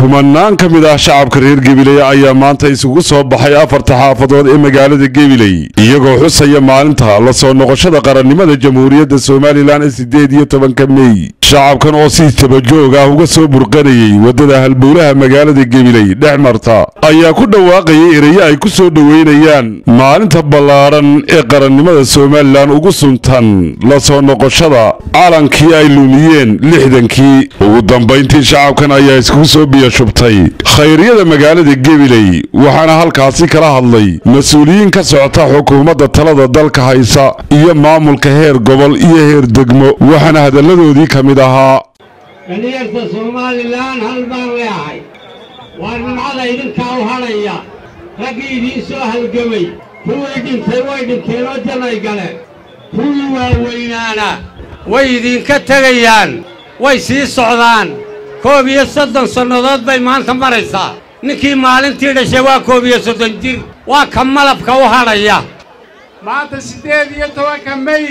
kumanaan ka mid ah shacabka reer gebiley ayaa maanta isugu soo baxay afarta xaafadood ee magaalada gebiley iyagoo xusaya maalinta la soo noqoshada qarannimada jamhuuriyadda somalilan ee sideed iyo tobanka mey shacabkan oo si tabajoog ah uga soo burqanayey waddada halbowlaha magaalada gebiley dhex marta ayaa ku dhawaaqayay erayo ay ku soo dhoweynayaan maalinta ballaadhan ee qarannimada somalilan ugu suntan la soo noqoshada calankii ay lumiyeen lixdankii ugu dambayntii shacabkan ayaa iskugu soo biyashubtay khayriyada magaalada gebiley waxaana halkaasi kala hadlay mas-uuliyiin ka socota xukuumadda talada dalka haysa iyo maamulka heer gobol iyo heer degmo waxaana hadalladoodii ka mid ahaa dhallinyarta somalilan hal baan leehay waa nimcada idinkaa u hadhaya raggii idiin soo halgamay kuwii dhintay way dhinteen oo jannay galeen kuwii waaweynaana way idinka tegayaan way sii socdaan koob iyo soddon sannadood bay maanta maraysaa ninkii maalintii dhashay waa koob iyo soddon jir waa ka malabka u hadhaya maanta siddeed iyo tobanka mey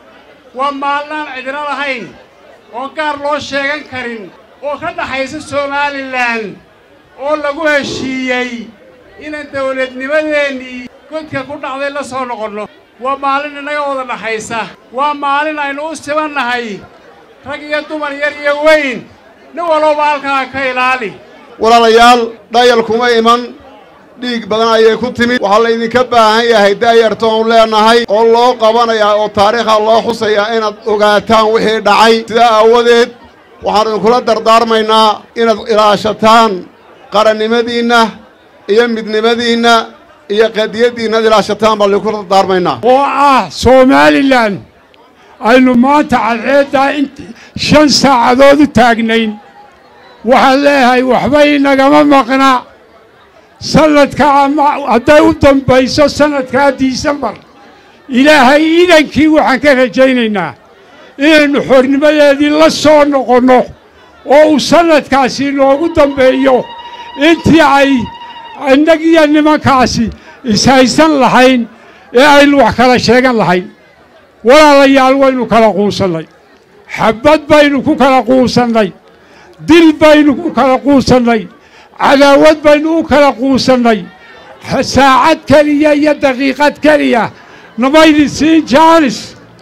waa maalnaan cidino lahayn oo gaar loo sheegan karin oo ka dhaxaysa somalilan oo lagu heshiiyey inaan dawladnimadeennii godka ku dhacday la soo noqonno waa maalin innaga wada dhaxaysa waa maalin aynu u sibannahay rag iyo dumar yar iyo weyn nin walowba halkaa ka ilaali walaalayaal dhayal kuma iman dhiig badan ayay ku timid waxaa laydinka baahan yahay daayartoonu leenahay oo loo qabanayaa oo taariikha loo xusayaa inaad ogaataan wixii dhacay sidaa aawadeed waxaan idinkula dardaarmaynaa inaad ilaashataan qarannimadiinna iyo midnimadiinna iyo qadiyaddiinna ad ilaashataan baan idinkula dardaarmaynaa oo ah somalilan aynu maanta cadceeddaa in shan saacadood u taagnayn waxaan leeyahay waxba inagama maqna sannadkaa hadday u dambayso sannadkaa disembar ilaahay idankii waxaan ka rajaynaynaa inaynu xornimadeedii la soo noqonno oo uu sannadkaasi noogu dambeeyo intii ay innagiyo nimankaasi ishaysan lahayn ee aynu wax kala sheegan lahayn walaalayaal waynu kala quusannay xabbad baynu ku kala quusannay dil baynu ku kala quusannay cadaawad baynu u kala quusannay saacad keliya iyo daqiiqad keliya namaydi siin jaanis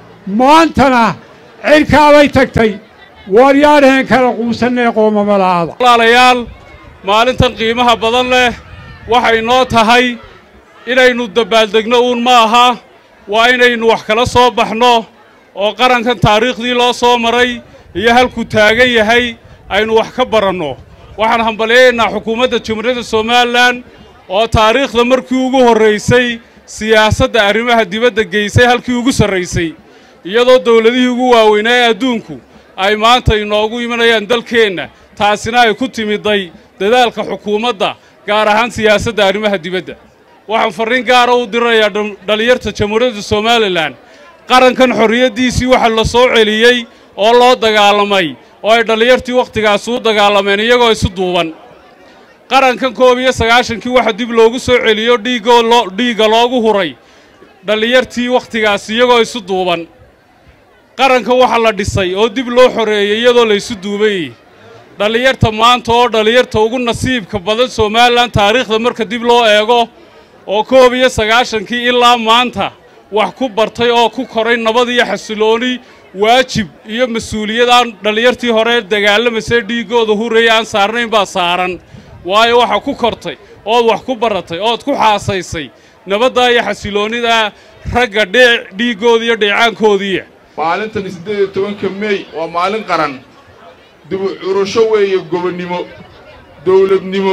maantana cirkaabay tagtay waaryaadhaheen kala quusannay qoomamalaada walaalayaal maalintan qiimaha badan leh waxay noo tahay inaynu dabbaaldegno uun ma aha waa inaynu wax kala soo baxno oo qarankan taariikhdii loo soo maray iyo halkuu taagan yahay aynu wax ka baranno waxaan hambalyaynaa xukuumadda jamhuuriyadda somalilan oo taariikhda markii ugu horraysay siyaasadda arrimaha dibadda geysay halkii ugu sarraysay iyadoo dawladihii ugu waaweynaa ee adduunku ay maanta inoogu imanayaan dalkeenna taasina ay ku timiday dadaalka xukuumadda gaar ahaan siyaasadda arrimaha dibadda waxaan farriin gaara u diranayaa dhallinyarta jamhuuriyadda somalilan qarankan xorriyaddiisii waxa la soo celiyey oo loo dagaalamay oo ay dhallinyartii wakhtigaasi u dagaalameen iyagoo isu duuban qarankan koob iyo sagaashankii waxa dib loogu soo celiyo dhiiggoo loo dhiigga loogu huray dhallinyartii wakhtigaasi iyagoo isu duuban qarankan waxa la dhisay oo dib loo xoreeyey iyadoo la isu duubayey dhallinyarta maanta oo dhallinyarta ugu nasiibka badan somalilan taariikhda marka dib loo eego oo koob iyo sagaashankii ilaa maanta wax ku bartay oo ku koray nabad iyo xasilooni waajib iyo mas-uuliyad aan dhallinyartii hore dagaalamasee dhiiggooda huraya aan saarnayn baa saaran waayo waxaa ku kortay ood wax ku baratay ood ku xaasaysay nabaddaa iyo xasiloonnidaa ragga dhee dhiiggooda iyo dheecaankoodiiya maalintan siddeed iyo tobanka mey waa maalin qaran dibu curusho weeye gobonnimo dawladnimo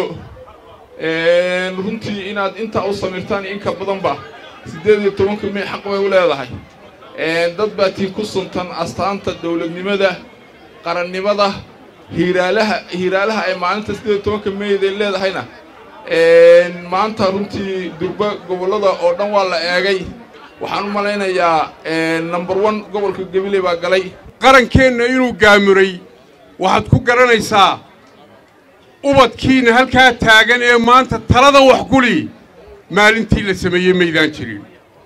runtii inaad intaa u samirtaan iyo inka badanba siddeed iyo tobanka mey xaq bay u leedahay dad baa tii ku suntan astaanta dawladnimada qarannimada hiiraalaha hiiraalaha ay maalinta siddeed iyo tobanka meyday leedahayna maanta runtii durba gobollada oo dhan waa la eegay waxaan u malaynayaa number one gobolka gabiley baa galay qarankeenna inuu gaamuray waxaad ku garanaysaa ubadkiinna halkaa taagan ee maanta talada wax guli maalintii la sameeyey maydaan jirin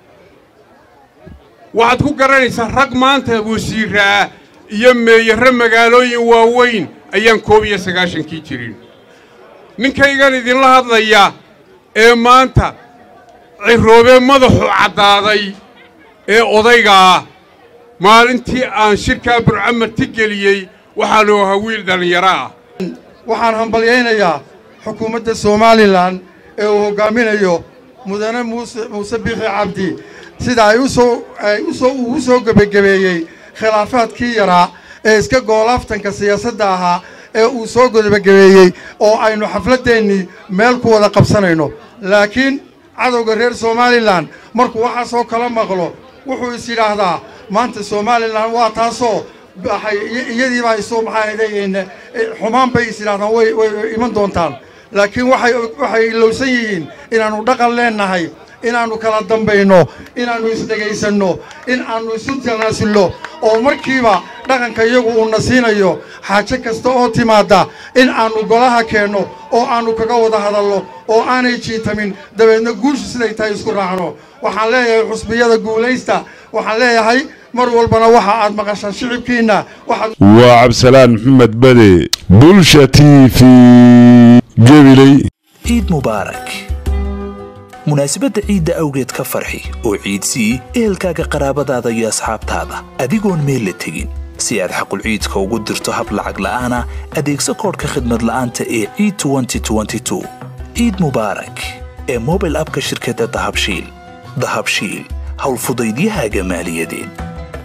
waxaad ku garanaysaa rag maanta wasiiraa iyo meeyarre magaalooyin waaweyn ayaan koob iyo sagaashankii jirin ninkaygan idinla hadlaya ee maanta cirroobee madaxu caddaaday ee odayga ah maalintii aan shirkaa burcamarti geliyey waxaanu ahaa wiil dhallinyaro ah waxaan hambalyaynayaa xukuumadda somalilan ee uu hoggaaminayo mudane muuse muuse biixi cabdi sida ay usoo ay usoo uu u soo gebagabeeyey khilaafaadkii yaraa ee iska goolaaftanka siyaasadda ahaa ee uu soo gebagabeeyey oo aynu xafladdeennii meel ku wada qabsanayno laakiin cadowga reer somalilan markuu waxaasoo kala maqlo wuxuu is yidhaahdaa maanta somalilan waa taasoo waxay iyadii baa isu maxaahaydeen xumaan bay is yidhahdaan way way iman doontaan laakiin waxay waxay ilowsan yihiin inaannu dhaqan leennahay inaannu kala dambayno inaannu isdhegaysanno in aannu isu tanaasulno oo markiiba dhaqanka iyagu uuna siinayo xaajo kasta oo timaadda in aannu golaha keenno oo aannu kaga wada hadalno oo aanay jiitamin dabeedna guushu siday tahay isku raacno waxaan leeyahay xusbiyada guulaysta waxaan leeyahay mar walbana waxa aad maqashaan shicibkiinna waxaad waa cabdisalaan maxamed bade bulsha t v gabiley ciid mubaarak munaasabadda ciidda awgeed ka farxi oo ciidsii ehelkaaga qaraabadaada iyo asxaabtaada adigoon meel la tegin si aad xaqul ciidka ugu dirto hab lacag la'aana adeegso koodhka khidmad la'aanta ee ciid ciid mubaarak ee mobil abka shirkadda dahabshiil dahabshiil howlfudaydiyahaaga maaliyadeed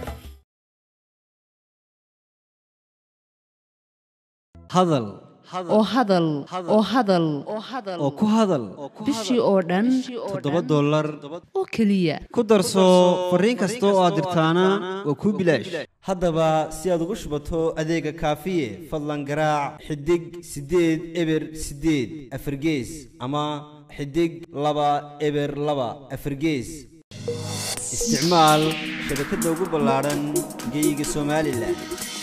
hadal oo hadal oo hadal oo ku hadal bishii oo dhan toddoba dollar oo keliya ku darso fariin kasta oo aad dirtaana waa kuu bilaash haddaba si aad ugu shubato adeega kaafiye fadlan garaac xidig siddeed eber siddeed afargees ama xidig laba eber laba afargees isticmaal shabakadda ugu ballaadhan geeyiga somalilan